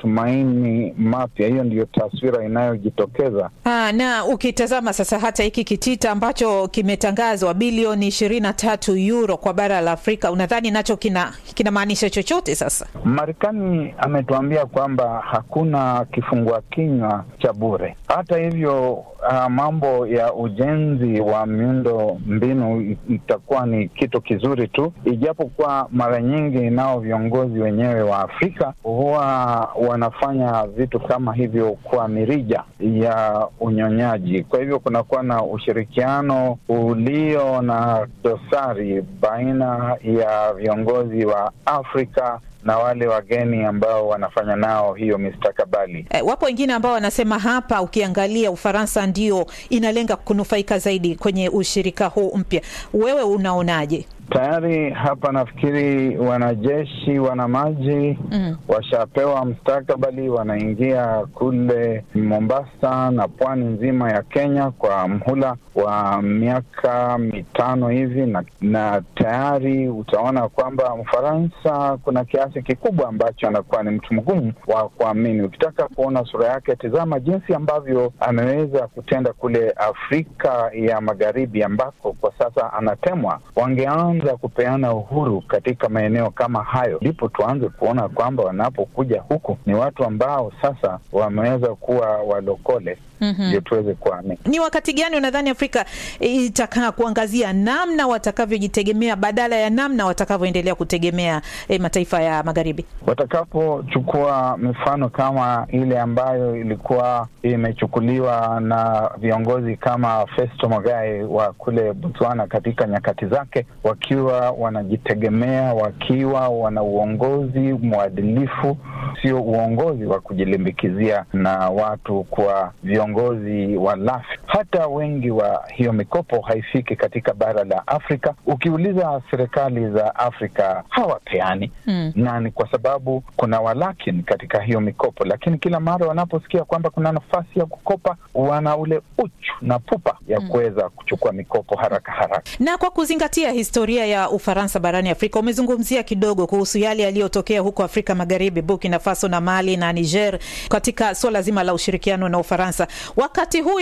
matumaini mapya. Hiyo ndiyo taswira inayojitokeza. Aa, na ukitazama sasa hata hiki kitita ambacho kimetangazwa bilioni ishirini na tatu euro kwa bara la Afrika, unadhani nacho kina kinamaanisha chochote? Sasa Marekani ametuambia kwamba hakuna kifungua kinywa cha bure. Hata hivyo, uh, mambo ya ujenzi wa miundo mbinu itakuwa ni kitu kizuri tu, ijapokuwa mara nyingi nao viongozi wenyewe wa Afrika huwa wanafanya vitu kama hivyo kwa mirija ya unyonyaji. Kwa hivyo kunakuwa na ushirikiano ulio na dosari baina ya viongozi wa Afrika na wale wageni ambao wanafanya nao hiyo mistakabali. e, wapo wengine ambao wanasema hapa, ukiangalia Ufaransa ndio inalenga kunufaika zaidi kwenye ushirika huu mpya. Wewe unaonaje? Tayari hapa nafikiri wanajeshi wana maji Mm. washapewa mstakabali, wanaingia kule Mombasa na pwani nzima ya Kenya kwa mhula wa miaka mitano hivi, na, na tayari utaona kwamba Mfaransa kuna kiasi kikubwa ambacho anakuwa ni mtu mgumu wa kuamini. Ukitaka kuona sura yake, tizama jinsi ambavyo ameweza kutenda kule Afrika ya Magharibi ambako kwa sasa anatemwa. Wangeanza kupeana uhuru katika maeneo kama hayo, ndipo tuanze kuona kwamba wanapokuja huku ni watu ambao sasa wameweza kuwa walokole, Mhm. ndio tuweze kuamini. Ni wakati gani unadhani Afrika itakaa kuangazia namna watakavyojitegemea badala ya namna watakavyoendelea kutegemea eh, mataifa ya magharibi? Watakapochukua mifano kama ile ambayo ilikuwa imechukuliwa na viongozi kama Festo Mogae wa kule Botswana katika nyakati zake, wakiwa wanajitegemea, wakiwa wana uongozi mwadilifu, sio uongozi wa kujilimbikizia na watu kwa viongozi walafi. Hata wengi wa hiyo mikopo haifiki katika bara la Afrika. Ukiuliza serikali za Afrika hawapeani Mm. na ni kwa sababu kuna walakini katika hiyo mikopo, lakini kila mara wanaposikia kwamba kuna nafasi ya kukopa, wana ule uchu na pupa ya kuweza kuchukua mikopo haraka haraka. Na kwa kuzingatia historia ya Ufaransa barani Afrika, umezungumzia kidogo kuhusu yale yaliyotokea huko Afrika Magharibi, Burkina Faso na Mali na Niger, katika suala zima la ushirikiano na Ufaransa. Wakati huu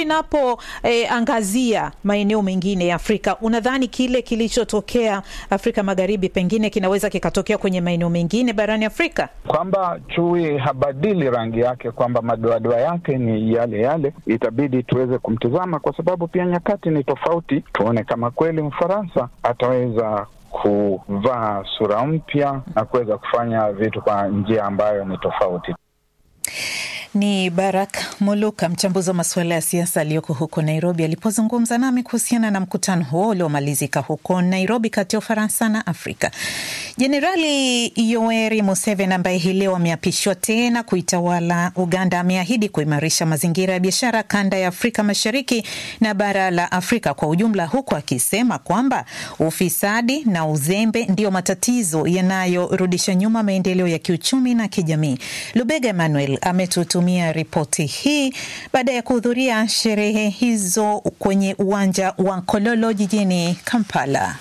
inapoangazia maeneo mengine ya Afrika, unadhani kile kilichotokea Afrika Magharibi pengine kinaweza kikatokea kwenye maeneo mengine barani Afrika? kwamba chui habadili rangi yake, kwamba madoadoa yake ni yale yale, itabidi tuweze kumtizama, kwa sababu pia nyakati ni tofauti. Tuone kama kweli Mfaransa ataweza kuvaa sura mpya na kuweza kufanya vitu kwa njia ambayo ni tofauti. Ni Barak Muluka, mchambuzi wa masuala ya siasa aliyoko huko Nairobi, alipozungumza nami kuhusiana na mkutano huo uliomalizika huko Nairobi kati ya Ufaransa na Afrika. Jenerali Yoweri Museveni ambaye hii leo ameapishwa tena kuitawala Uganda ameahidi kuimarisha mazingira ya biashara kanda ya Afrika Mashariki na bara la Afrika kwa ujumla, huku akisema kwamba ufisadi na uzembe ndio matatizo yanayorudisha nyuma maendeleo ya kiuchumi na kijamii. Lubega Emmanuel ametutumia ripoti hii baada ya kuhudhuria sherehe hizo kwenye uwanja wa Kololo jijini Kampala.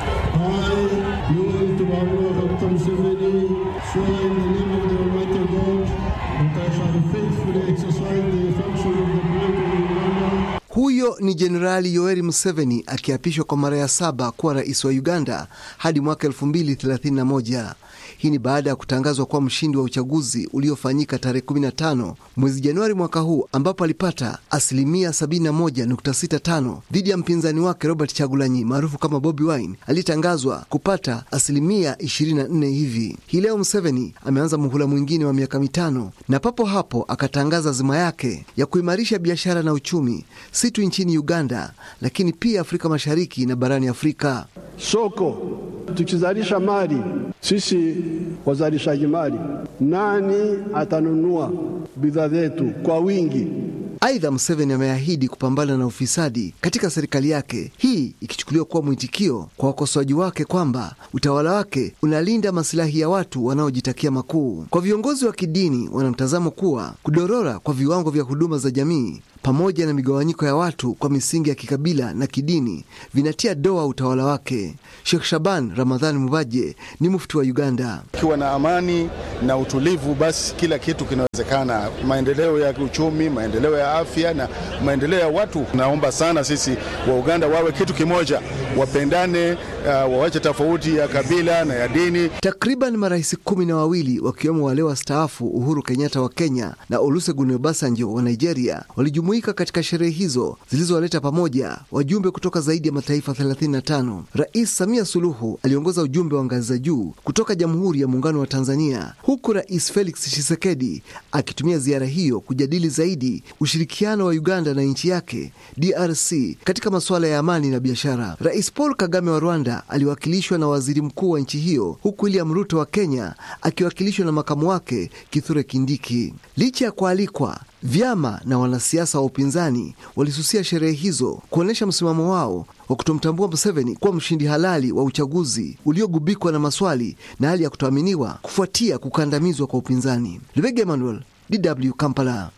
I, Yoweri Tiwaru Dr. Museveni, swear in the name of the Almighty God that I shall faithfully exercise the function of the people of Uganda Huyo ni Jenerali Yoweri Museveni akiapishwa kwa mara ya saba kuwa rais wa Uganda hadi mwaka 2031. Hii ni baada ya kutangazwa kuwa mshindi wa uchaguzi uliofanyika tarehe 15 mwezi Januari mwaka huu ambapo alipata asilimia 71.65 dhidi ya mpinzani wake Robert Chagulanyi maarufu kama Bobi Wine aliyetangazwa kupata asilimia 24 hivi. Hii leo Museveni ameanza muhula mwingine wa miaka mitano na papo hapo akatangaza azima yake ya kuimarisha biashara na uchumi si tu nchini Uganda lakini pia Afrika Mashariki na barani Afrika. soko tukizalisha mali sisi wazalishaji mali, nani atanunua bidhaa zetu kwa wingi? Aidha, Museveni ameahidi kupambana na ufisadi katika serikali yake, hii ikichukuliwa kuwa mwitikio kwa wakosoaji wake kwamba utawala wake unalinda masilahi ya watu wanaojitakia makuu. Kwa viongozi wa kidini, wana mtazamo kuwa kudorora kwa viwango vya huduma za jamii pamoja na migawanyiko ya watu kwa misingi ya kikabila na kidini vinatia doa utawala wake. Sheikh Shaban Ramadhani Mubaje ni mufti wa Uganda. Ukiwa na amani na utulivu, basi kila kitu kinawezekana, maendeleo ya uchumi, maendeleo ya afya na maendeleo ya watu. Naomba sana sisi wa Uganda wawe kitu kimoja, wapendane, uh, wawache tofauti ya kabila na ya dini. Takriban marais kumi na wawili wakiwemo wale wastaafu Uhuru Kenyatta wa Kenya na Olusegun Obasanjo wa Nigeria walijumuika katika sherehe hizo zilizowaleta pamoja wajumbe kutoka zaidi ya mataifa 35. Rais Samia Suluhu aliongoza ujumbe wa ngazi za juu kutoka Jamhuri ya Muungano wa Tanzania, huku Rais Felix Tshisekedi akitumia ziara hiyo kujadili zaidi ushirikiano wa Uganda na nchi yake DRC katika masuala ya amani na biashara. Rais Paul Kagame wa Rwanda aliwakilishwa na waziri mkuu wa nchi hiyo, huku William Ruto wa Kenya akiwakilishwa na makamu wake Kithure Kindiki. Licha ya kualikwa vyama na wanasiasa wa upinzani walisusia sherehe hizo kuonyesha msimamo wao wa kutomtambua Museveni kuwa mshindi halali wa uchaguzi uliogubikwa na maswali na hali ya kutoaminiwa kufuatia kukandamizwa kwa upinzani. Lubega Emmanuel, DW Kampala.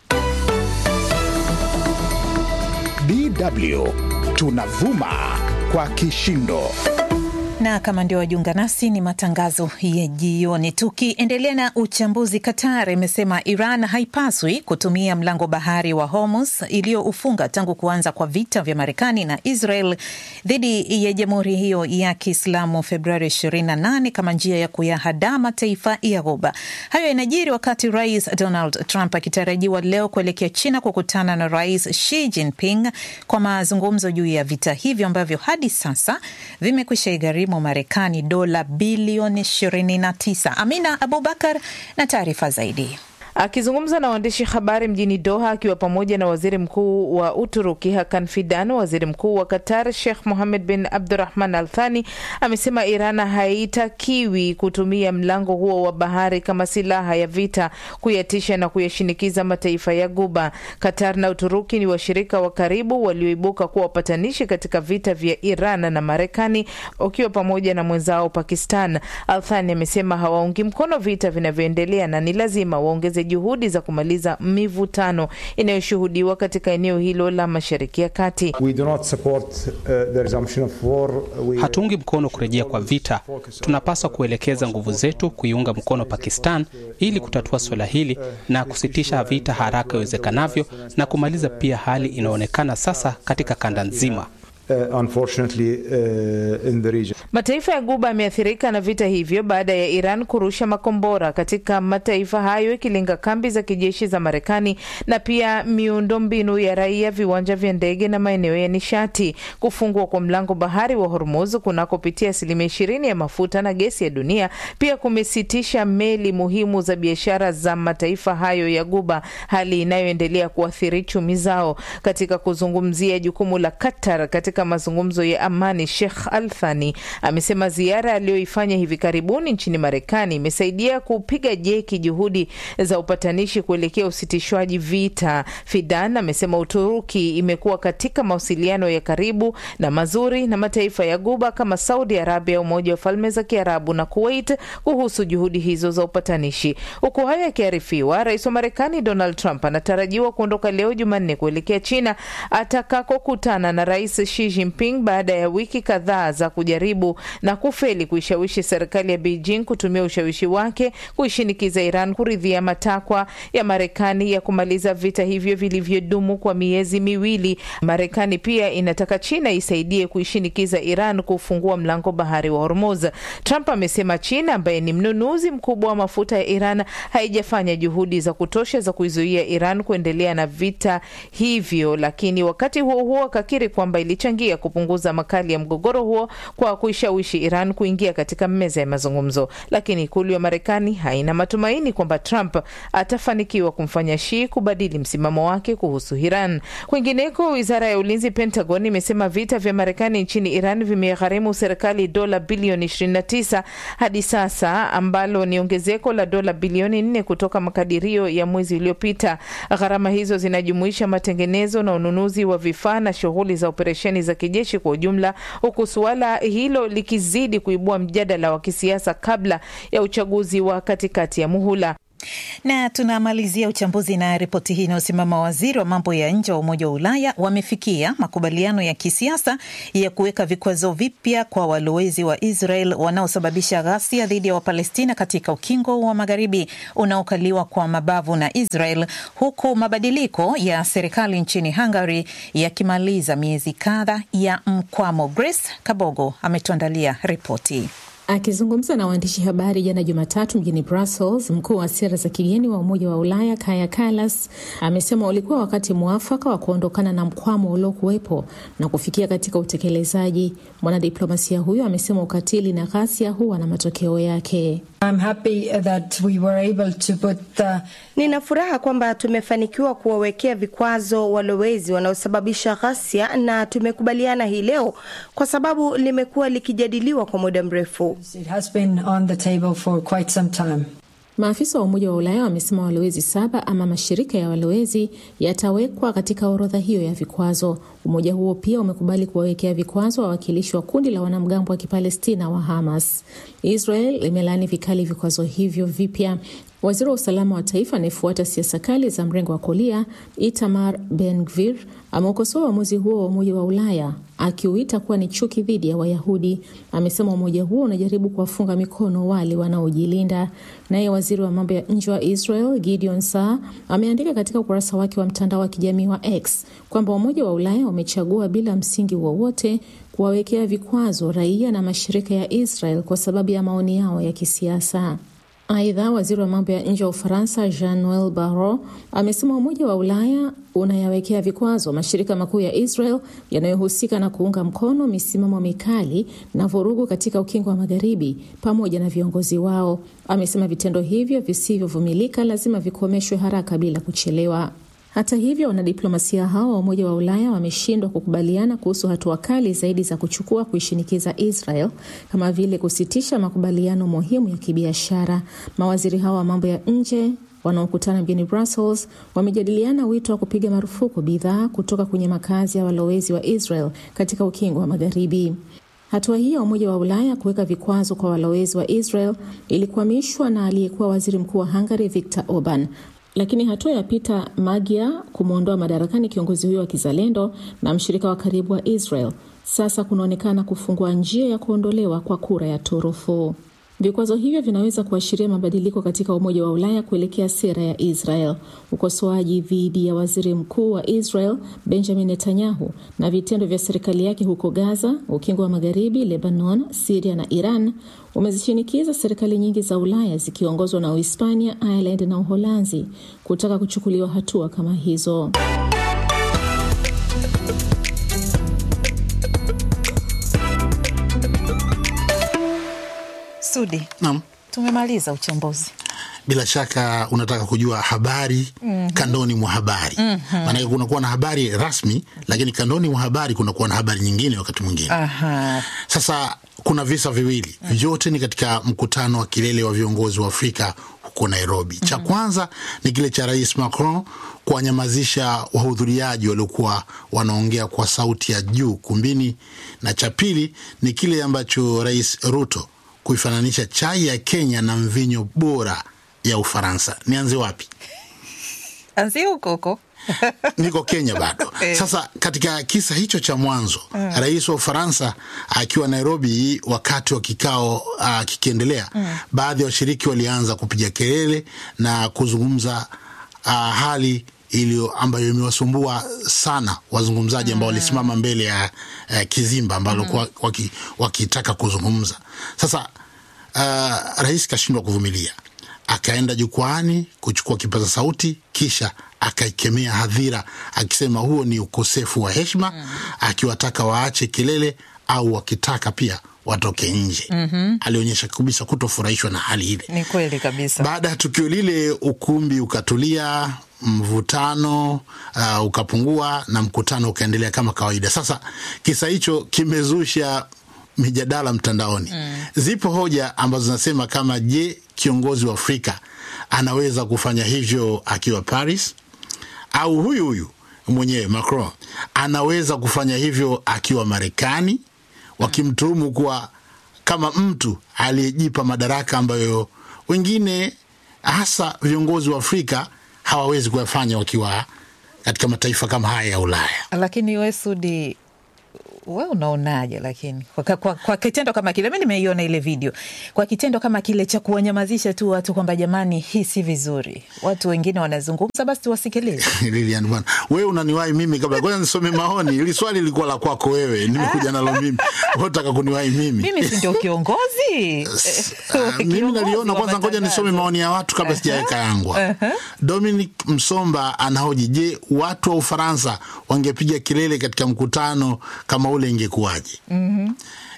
DW tunavuma kwa kishindo na kama ndio wajiunga nasi, ni matangazo ya jioni. Tukiendelea na uchambuzi, Qatar imesema Iran haipaswi kutumia mlango bahari wa Hormuz iliyoufunga tangu kuanza kwa vita vya Marekani na Israel dhidi ya jamhuri hiyo ya Kiislamu Februari 28 kama njia ya kuyahadaa mataifa ya Ghuba. Hayo yanajiri wakati Rais Donald Trump akitarajiwa leo kuelekea China kukutana na Rais Xi Jinping kwa mazungumzo juu ya vita hivyo ambavyo hadi sasa vimekwisha igharimu Marekani dola bilioni 29. Amina Abubakar na taarifa zaidi. Akizungumza na waandishi habari mjini Doha akiwa pamoja na waziri mkuu wa Uturuki Hakan Fidan, waziri mkuu wa Qatar Sheikh Mohammed bin Abdurahman Al Thani amesema Iran haitakiwi kutumia mlango huo wa bahari kama silaha ya vita kuyatisha na kuyashinikiza mataifa ya Guba. Qatar na Uturuki ni washirika wa karibu walioibuka kuwa wapatanishi katika vita vya Iran na Marekani, wakiwa pamoja na mwenzao Pakistan. Al Thani amesema hawaungi mkono vita vinavyoendelea na ni lazima waongeze juhudi za kumaliza mivutano inayoshuhudiwa katika eneo hilo la Mashariki ya Kati. Hatuungi mkono kurejea kwa vita. Tunapaswa kuelekeza nguvu zetu kuiunga mkono Pakistan ili kutatua suala hili na kusitisha vita haraka iwezekanavyo na kumaliza pia hali inayoonekana sasa katika kanda nzima. Uh, unfortunately, uh, in the region. Mataifa ya Guba yameathirika na vita hivyo baada ya Iran kurusha makombora katika mataifa hayo ikilenga kambi za kijeshi za Marekani na pia miundombinu ya raia, viwanja vya ndege na maeneo ya nishati. Kufungwa kwa mlango bahari wa Hormuz kunakopitia asilimia ishirini ya mafuta na gesi ya dunia pia kumesitisha meli muhimu za biashara za mataifa hayo ya Guba, hali inayoendelea kuathiri chumi zao. Katika kuzungumzia jukumu la Qatar katika mazungumzo ya amani, Sheikh Al Thani amesema ziara aliyoifanya hivi karibuni nchini Marekani imesaidia kupiga jeki juhudi za upatanishi kuelekea usitishwaji vita. Fidan amesema Uturuki imekuwa katika mawasiliano ya karibu na mazuri na mataifa ya Guba kama Saudi Arabia, Umoja wa Falme za Kiarabu na Kuwait kuhusu juhudi hizo za upatanishi. Huku hayo yakiarifiwa, rais wa Marekani Donald Trump anatarajiwa kuondoka leo Jumanne kuelekea China atakakokutana na rais Xi Jinping baada ya wiki kadhaa za kujaribu na kufeli kuishawishi serikali ya Beijing kutumia ushawishi wake kuishinikiza Iran kuridhia matakwa ya Marekani ya kumaliza vita hivyo vilivyodumu kwa miezi miwili. Marekani pia inataka China isaidie kuishinikiza Iran kufungua mlango bahari wa Hormuz. Trump amesema China ambaye ni mnunuzi mkubwa wa mafuta ya Iran haijafanya juhudi za kutosha za kuizuia Iran kuendelea na vita hivyo, lakini wakati huo huo akakiri kwamba ilichangia kupunguza makali ya mgogoro huo kwa kuishawishi Iran kuingia katika meza ya mazungumzo. Lakini ikulu ya Marekani haina matumaini kwamba Trump atafanikiwa kumfanya Shi kubadili msimamo wake kuhusu Iran. Kwingineko, wizara ya ulinzi Pentagon imesema vita vya Marekani nchini Iran vimegharimu serikali dola bilioni 29 hadi sasa, ambalo ni ongezeko la dola bilioni 4 kutoka makadirio ya mwezi uliopita. Gharama hizo zinajumuisha matengenezo na ununuzi wa vifaa na shughuli za operesheni za kijeshi kwa ujumla, huku suala hilo likizidi kuibua mjadala wa kisiasa kabla ya uchaguzi wa katikati ya muhula. Na tunamalizia uchambuzi na ripoti hii inayosema mawaziri wa mambo ya nje wa Umoja wa Ulaya wamefikia makubaliano ya kisiasa ya kuweka vikwazo vipya kwa walowezi wa Israel wanaosababisha ghasia dhidi ya Wapalestina katika ukingo wa magharibi unaokaliwa kwa mabavu na Israel, huku mabadiliko ya serikali nchini Hungary yakimaliza miezi kadha ya mkwamo. Grace Kabogo ametuandalia ripoti. Akizungumza na waandishi habari jana Jumatatu mjini Brussels, mkuu wa sera za kigeni wa Umoja wa Ulaya Kaja Kallas amesema ulikuwa wakati mwafaka wa kuondokana na mkwamo uliokuwepo na kufikia katika utekelezaji. Mwanadiplomasia huyo amesema ukatili na ghasia huwa na matokeo yake. I'm happy that we were able to put the... Nina furaha kwamba tumefanikiwa kuwawekea vikwazo walowezi wanaosababisha ghasia na tumekubaliana hii leo kwa sababu limekuwa likijadiliwa kwa muda mrefu. It has been on the table for quite some time. Maafisa wa Umoja wa Ulaya wamesema walowezi saba ama mashirika ya walowezi yatawekwa katika orodha hiyo ya vikwazo. Umoja huo pia umekubali kuwawekea vikwazo wawakilishi wa kundi la wanamgambo wa Kipalestina wa Hamas. Israel imelaani vikali vikwazo hivyo vipya. Waziri wa usalama wa taifa anayefuata siasa kali za mrengo wa kulia Itamar Ben Gvir ameukosoa uamuzi huo wa Umoja wa Ulaya akiuita kuwa ni chuki dhidi ya Wayahudi. Amesema umoja huo unajaribu kuwafunga mikono wale wanaojilinda. Naye waziri wa mambo ya nje wa Israel Gideon Saar ameandika katika ukurasa wake wa mtandao wa kijamii wa X kwamba Umoja wa Ulaya umechagua bila msingi wowote kuwawekea vikwazo raia na mashirika ya Israel kwa sababu ya maoni yao ya kisiasa. Aidha, waziri wa mambo ya nje wa Ufaransa Jean Noel Barrot amesema Umoja wa Ulaya unayawekea vikwazo mashirika makuu ya Israel yanayohusika na kuunga mkono misimamo mikali na vurugu katika ukingo wa Magharibi pamoja na viongozi wao. Amesema vitendo hivyo visivyovumilika lazima vikomeshwe haraka bila kuchelewa. Hata hivyo, wanadiplomasia hao wa Umoja wa Ulaya wameshindwa kukubaliana kuhusu hatua kali zaidi za kuchukua kuishinikiza Israel kama vile kusitisha makubaliano muhimu ya kibiashara. Mawaziri hao wa mambo ya nje wanaokutana mjini Brussels wamejadiliana wito wa kupiga marufuku bidhaa kutoka kwenye makazi ya walowezi wa Israel katika ukingo wa Magharibi. Hatua hii ya Umoja wa Ulaya kuweka vikwazo kwa walowezi wa Israel ilikwamishwa na aliyekuwa waziri mkuu wa Hungary Viktor Orban lakini hatua ya Peter Magyar kumwondoa madarakani kiongozi huyo wa kizalendo na mshirika wa karibu wa Israel sasa kunaonekana kufungua njia ya kuondolewa kwa kura ya turufu. Vikwazo hivyo vinaweza kuashiria mabadiliko katika Umoja wa Ulaya kuelekea sera ya Israel. Ukosoaji dhidi ya waziri mkuu wa Israel Benjamin Netanyahu na vitendo vya serikali yake huko Gaza, Ukingo wa Magharibi, Lebanon, Siria na Iran umezishinikiza serikali nyingi za Ulaya zikiongozwa na Uhispania, Ireland na Uholanzi kutaka kuchukuliwa hatua kama hizo. Sudi, Naam. tumemaliza uchambuzi. Bila shaka unataka kujua habari Mhm. kandoni mwa habari Mhm. maanake kunakuwa na habari rasmi, lakini kandoni mwa habari kunakuwa na habari nyingine wakati mwingine. Aha. Sasa kuna visa viwili, vyote ni katika mkutano wa kilele wa viongozi wa Afrika huko Nairobi. Cha kwanza ni kile cha Rais Macron kuwanyamazisha wahudhuriaji waliokuwa wanaongea kwa sauti ya juu kumbini, na cha pili ni kile ambacho Rais Ruto kuifananisha chai ya Kenya na mvinyo bora ya Ufaransa. Nianze wapi? Anzia huko huko. niko Kenya bado. Eh. Sasa katika kisa hicho cha mwanzo Mm. rais wa Ufaransa akiwa Nairobi wakati wa kikao uh, kikiendelea, Mm. baadhi ya washiriki walianza kupiga kelele na kuzungumza uh, hali iliyo ambayo imewasumbua sana wazungumzaji ambao walisimama mbele ya uh, kizimba ambalo Mm. kwa- waki- wakitaka kuzungumza. Sasa uh, rais kashindwa kuvumilia, akaenda jukwaani kuchukua kipaza sauti, kisha akaikemea hadhira akisema huo ni ukosefu wa heshima, akiwataka waache kelele au wakitaka pia watoke nje. Mhm. Alionyesha kabisa kutofurahishwa na hali ile. Ni kweli kabisa. Baada ya tukio lile, ukumbi ukatulia, mvutano uh, ukapungua na mkutano ukaendelea kama kawaida. Sasa kisa hicho kimezusha mijadala mtandaoni. Mm. Zipo hoja ambazo zinasema kama, je, kiongozi wa Afrika anaweza kufanya hivyo akiwa Paris, au huyu huyu mwenyewe Macron anaweza kufanya hivyo akiwa Marekani, wakimtuhumu kuwa kama mtu aliyejipa madaraka ambayo wengine hasa viongozi wa Afrika hawawezi kuyafanya wakiwa katika mataifa kama haya ya Ulaya. Lakini we Sudi, we unaonaje? Lakini kwa, kwa, kwa kitendo kama kile, mi nimeiona ile video, kwa kitendo kama kile cha kuwanyamazisha tu watu kwamba jamani, hii si vizuri, watu wengine wanazungumza, basi tuwasikilize. Lilian bwana, wewe unaniwahi mimi kabla, ngoja nisome maoni. Ili swali lilikuwa la kwako wewe, nimekuja nalo mimi, wewe unataka kuniwahi mimi? Mimi si ndio kiongozi? Ah, mimi naliona kwanza, ngoja nisome maoni ya watu kabla sijaweka yangu. Dominic Msomba anahoji, je, watu wa Ufaransa wangepiga kelele katika mkutano kama ule ingekuwaje? Mhm.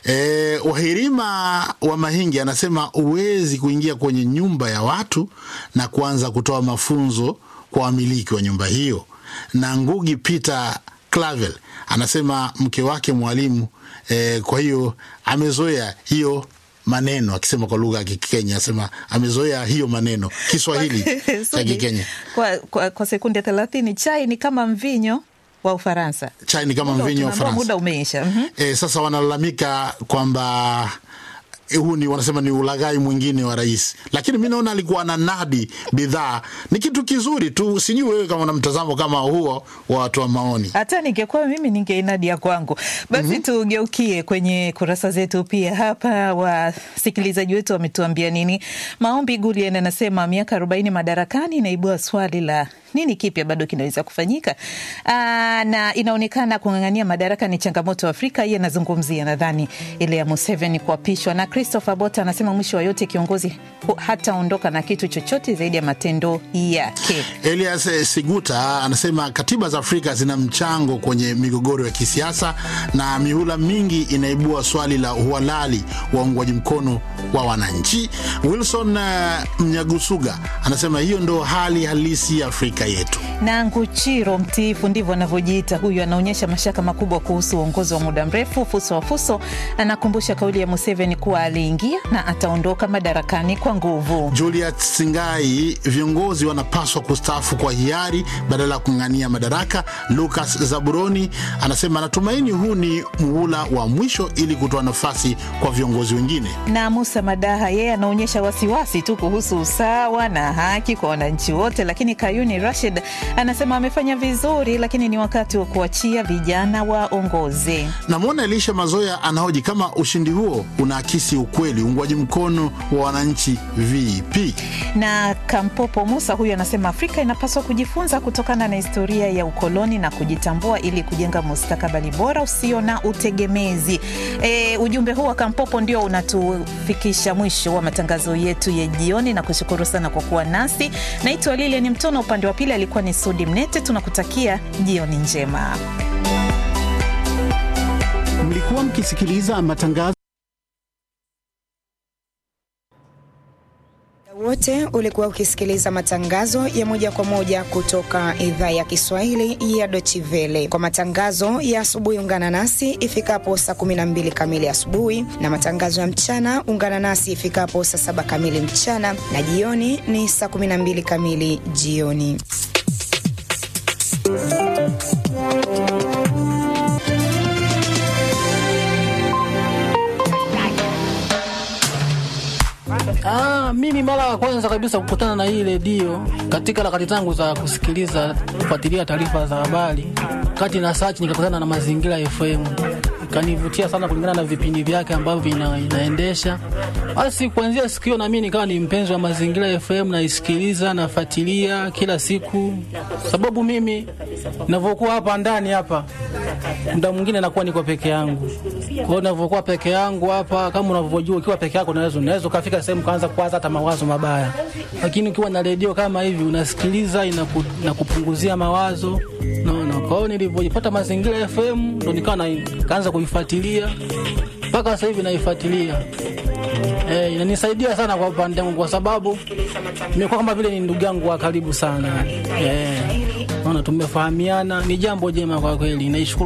E, Wahirima wa Mahingi anasema huwezi kuingia kwenye nyumba ya watu na kuanza kutoa mafunzo kwa wamiliki wa nyumba hiyo. Na Ngugi Peter Clavel anasema mke wake mwalimu, e, kwa hiyo amezoea hiyo maneno, akisema kwa lugha ya Kikenya, anasema amezoea hiyo maneno Kiswahili cha Sudi, Kikenya. kwa, kwa, kwa sekunde thelathini, chai ni kama mvinyo wa Ufaransa. Chai ni kama Muda- mvinyo wa tunaambiwa Faransa. Muda umeisha. Mhm. E, sasa wanalalamika kwamba eh, huu ni wanasema ni ulaghai mwingine wa rais, lakini mi naona alikuwa na nadi bidhaa ni kitu kizuri tu. Sijui wewe kama una mtazamo kama huo wa watu wa maoni. hata ningekuwa mimi ningeinadi ya kwangu basi tugeukie kwenye kurasa zetu pia hapa wasikilizaji wetu wametuambia nini maombi gulian anasema miaka arobaini madarakani inaibua swali la nini kipya bado kinaweza kufanyika Aa, na inaonekana kung'ang'ania madaraka ni changamoto Afrika. Hii anazungumzia nadhani ile ya Museveni kuapishwa. Na Christopher Bota anasema mwisho wa yote kiongozi hu- hataondoka na kitu chochote zaidi ya matendo yake. Elias eh, Siguta anasema katiba za Afrika zina mchango kwenye migogoro ya kisiasa na mihula mingi inaibua swali la uhalali wa uungwaji mkono wa wananchi. Wilson eh, Mnyagusuga anasema hiyo ndo hali halisi ya Afrika yetu. na Nguchiro mtiifu, ndivyo anavyojiita huyu, anaonyesha mashaka makubwa kuhusu uongozi wa muda mrefu. Fuso wa Fuso anakumbusha kauli ya Museveni kuwa aliingia na ataondoka madarakani kwa nguvu. Juliet Singai, viongozi wanapaswa kustaafu kwa hiari badala ya kung'ang'ania madaraka. Lucas Zaburoni anasema anatumaini huu ni muhula wa mwisho ili kutoa nafasi kwa viongozi wengine. Na Musa Madaha yeye anaonyesha wasiwasi tu kuhusu usawa na haki kwa wananchi wote, lakini Kayuni Rashid anasema amefanya vizuri, lakini ni wakati wa kuachia vijana waongoze. Namwona Elisha Mazoya anahoji kama ushindi huo unaakisi ukweli uungwaji mkono wa wananchi vipi. na Kampopo Musa huyu anasema Afrika inapaswa kujifunza kutokana na historia ya ukoloni na kujitambua ili kujenga mustakabali bora usio na utegemezi. E, ujumbe huu wa Kampopo ndio unatufikisha mwisho wa matangazo yetu ya jioni, na kushukuru sana kwa kuwa nasi. Naitwa Lilian Mtona, upande wa pili alikuwa ni Sudi Mnete. Tunakutakia jioni njema. Mlikuwa mkisikiliza matangazo wote ulikuwa ukisikiliza matangazo ya moja kwa moja kutoka idhaa ya Kiswahili ya Dochivele. Kwa matangazo ya asubuhi, ungana nasi ifikapo saa 12 kamili asubuhi, na matangazo ya mchana ungana nasi ifikapo saa saba kamili mchana, na jioni ni saa 12 kamili jioni. Ah, mimi mara ya kwanza kabisa kukutana na hii redio katika harakati zangu za kusikiliza kufuatilia taarifa za habari, kati na search nikakutana na Mazingira FM, ikanivutia sana kulingana na vipindi vyake ambavyo ina, inaendesha. Basi kuanzia siku hiyo na mimi nikawa ni mpenzi wa Mazingira FM, naisikiliza nafuatilia kila siku, sababu mimi ninavyokuwa hapa ndani hapa muda mwingine nakuwa niko peke yangu. Kwa hiyo ninavyokuwa peke yangu hapa, kama unavyojua, ukiwa peke yako unaweza unaweza ukafika sehemu kaanza kuwaza hata mawazo mabaya, lakini ukiwa na redio kama hivi unasikiliza, inaku, inakupunguzia mawazo naona. Kwa hiyo nilivyojipata Mazingira FM ndo nikawa na kaanza kuifuatilia mpaka sasa hivi naifuatilia. Eh, inanisaidia sana kwa upande wangu kwa sababu nimekuwa kama vile ni ndugu yangu wa karibu sana. Eh, naona tumefahamiana, ni jambo jema kwa kweli. Naishukuru